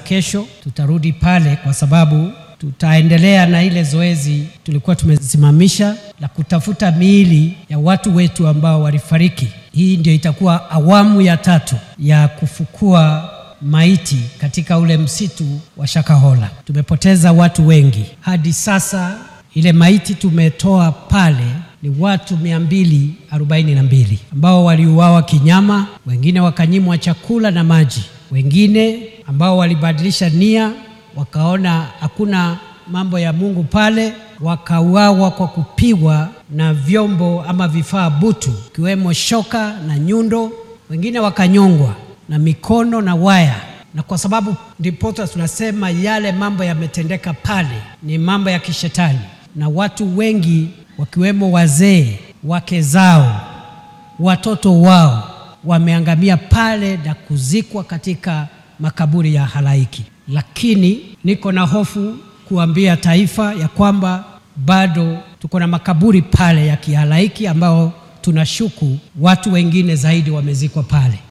Kesho tutarudi pale kwa sababu tutaendelea na ile zoezi tulikuwa tumesimamisha la kutafuta miili ya watu wetu ambao walifariki. Hii ndio itakuwa awamu ya tatu ya kufukua maiti katika ule msitu wa Shakahola. Tumepoteza watu wengi hadi sasa. Ile maiti tumetoa pale ni watu mia mbili arobaini na mbili ambao waliuawa kinyama, wengine wakanyimwa chakula na maji, wengine ambao walibadilisha nia wakaona hakuna mambo ya Mungu pale, wakauawa kwa kupigwa na vyombo ama vifaa butu, ikiwemo shoka na nyundo. Wengine wakanyongwa na mikono na waya, na kwa sababu ndiposa tunasema yale mambo yametendeka pale ni mambo ya kishetani, na watu wengi wakiwemo wazee, wake zao, watoto wao wameangamia pale na kuzikwa katika makaburi ya halaiki. Lakini niko na hofu kuambia taifa ya kwamba bado tuko na makaburi pale ya kihalaiki ambao tunashuku watu wengine zaidi wamezikwa pale.